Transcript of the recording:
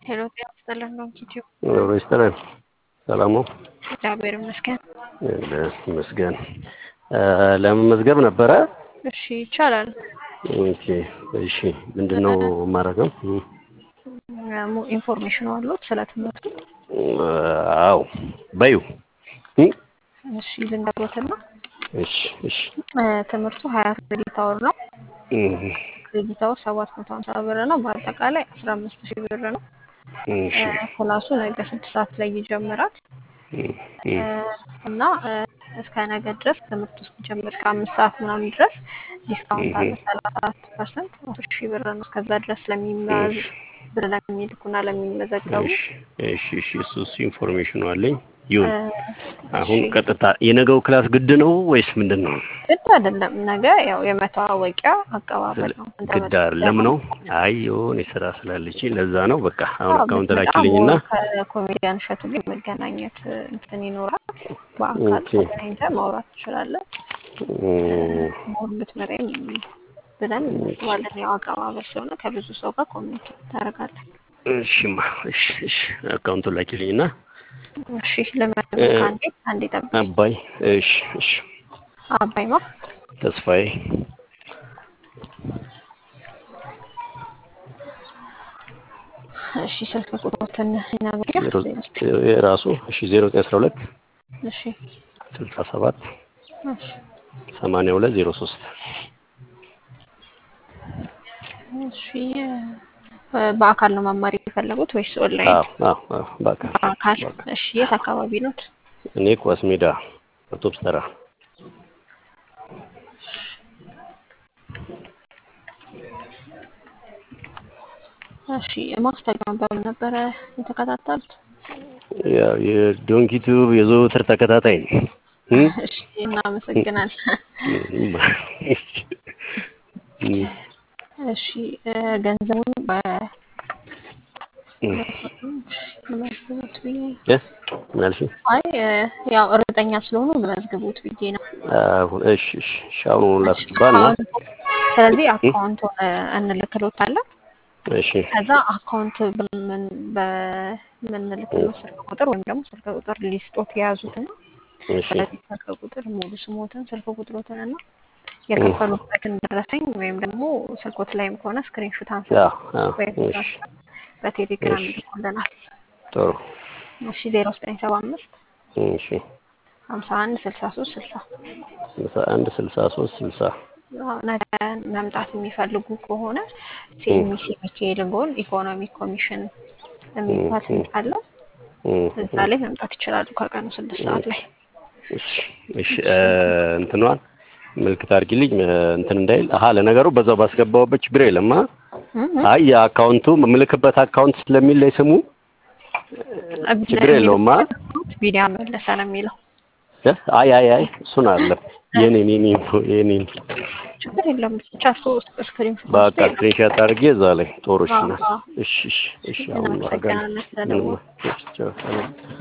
ሄሎ ጤና ይስጥልን ነው ዩቲዩብ ኖሮ ይስጥልን። ሰላም ነው? እግዚአብሔር ይመስገን። ይመስገን። ለመመዝገብ ነበረ። እሺ ይቻላል። ኦኬ እሺ። ምንድን ነው የማደርገው? ሙ- ኢንፎርሜሽኑ አሉት ስለ ትምህርቱ? አዎ በዩ እሺ ልንገሮትና እሺ እሺ እ፣ ትምህርቱ ሀያ ክሬዲት አወር ነው። እህ፣ ክሬዲት አወር ሰባት መቶ ሀምሳ ብር ነው። በአጠቃላይ አስራ አምስት ሺህ ብር ነው። እሺ እ፣ ክላሱ ነገ ስድስት ሰዓት ላይ ይጀምራል እህ፣ እ፣ እና እ፣ እስከ ነገ ድረስ ትምህርቱ እስኪጀምር ከአምስት ሰዓት ምናምን ድረስ ዲስካውንት አለ ሰላሳ አራት ፐርሰንት አስር ሺህ ብር ነው። እስከዛ ድረስ ለሚመዝ ብር ለሚልኩና ለሚመዘገቡ እሺ እሺ እሺ። እሱ እሱ ኢንፎርሜሽኑ አለኝ። ይሁን። እ፣ አሁን እሺ ቀጥታ የነገው ክላስ ግድ ነው ወይስ ምንድን ነው? ግድ አይደለም። ነገ ያው የመተዋወቂያ አቀባበል ነው። ግድ አይደለም ነው። አይ የሆነ ስራ ስላለች ለዛ ነው። በቃ አሁን አዎ፣ አካውንት ብትመጣ ላኪልኝና ሞር ከኮሜዲያን እሸቱ ጋር የመገናኘት እንትን ይኖራል። በአካል ኦኬ ተገናኝተህ ማውራት ትችላለህ። እም፣ ሞር ብትመጣም ብለን እናስባለን። ያው አቀባበል ስለሆነ ከብዙ ሰው ጋር ኮሚኒኬት ታደርጋለህ። እሺማ እሺ እሺ። አካውንቱን ላኪልኝና እሺ ለመድብ እ፣ ከአንዴ አንዴ ጠብቅ። አባይ እሺ እሺ። አባይማ ተስፋዬ እሺ ስልክ ቁጥሮትን ይነግሩኛል። ዜሮ የራሱ እሺ ዜሮ ዘጠኝ አስራ ሁለት እሺ ስልሳ ሰባት እሺ ሰማንያ ሁለት ዜሮ ሶስት እሺ እ፣ በአካል ነው መማር የፈለጉት ወይስ ኦንላይን? አዎ አዎ አዎ በአካል በአካል። በአካል እሺ የት አካባቢ ኖት? እኔ ኳስ ሜዳ አውቶብስ ተራ እሺ ማስታወቂያውን በምን ነበረ የተከታተሉት? ያው የዶንኪ ቲዩብ የዘወትር ተከታታይ ነኝ። እም? እሺ እናመሰግናለን። እም፣ እም፣ እሺ እ፣ ገንዘቡን በ እም። መዝግቡት ብዬ እ? ምን አልሽኝ? አይ እ፣ ያው እርግጠኛ ስለሆኑ መዝግቡት ብዬ ነው። አሁን እሺ እሺ እሺ። አሁን ላስገባና አካውንቱ ስለዚህ አካውንቱን እ፣ እንልክሎታለን። እሺ ከዛ አካውንት በምን በምንልክለው ስልክ ቁጥር ወይም ደግሞ ስልክ ቁጥር ሊስጦት የያዙትና እሺ ስለዚህ ስልክ ቁጥር ሙሉ ስሞትን ስልክ ቁጥሮትን እና የከፈሉበትን ደረሰኝ ወይም ደግሞ ስልኮት ላይም ከሆነ ስክሪንሹት አንስቶ አዎ አዎ ወይም እሺ በቴሌግራም እሺ ይልኩልናል። ጥሩ እሺ ዜሮ ዘጠኝ ሰባ አምስት እሺ ሀምሳ አንድ ስልሳ ሶስት ስልሳ ስልሳ አንድ ስልሳ ሶስት ስልሳ ነገ መምጣት የሚፈልጉ ከሆነ ሲኤምሲ ሚካኤል ጎን ኢኮኖሚክ ኮሚሽን የሚባል ህንጻ አለ። እዛ ላይ መምጣት ይችላሉ ከቀኑ ስድስት ሰዓት ላይ። እሺ እሺ እ፣ እንትኗን ምልክት አድርጊልኝ እ፣ እንትን እንዳይል። አሀ ለነገሩ በዛው ባስገባውበት ችግር የለም። አ እም፣ አይ የአካውንቱ ምልክበት አካውንት ስለሚል ላይ ስሙ እም፣ ችግር የለውም። አ ቢኒያ መለሰ ነው የሚለው። እ፣ አይ አይ አይ እሱን አለ የኔን የኔን የኔን ችግር የለም ብቻ ሶስት ስክሪንሾት በቃ ወስደህ ስክሪንሻት አድርጌ እዛ ላይ ጦሮች አዎ፣ ናት። አዎ። እሺ እሺ እሺ አሁን አደርጋለሁ። እናመሰግናለን ስለደወሉ። ምንም ቻው ሰላም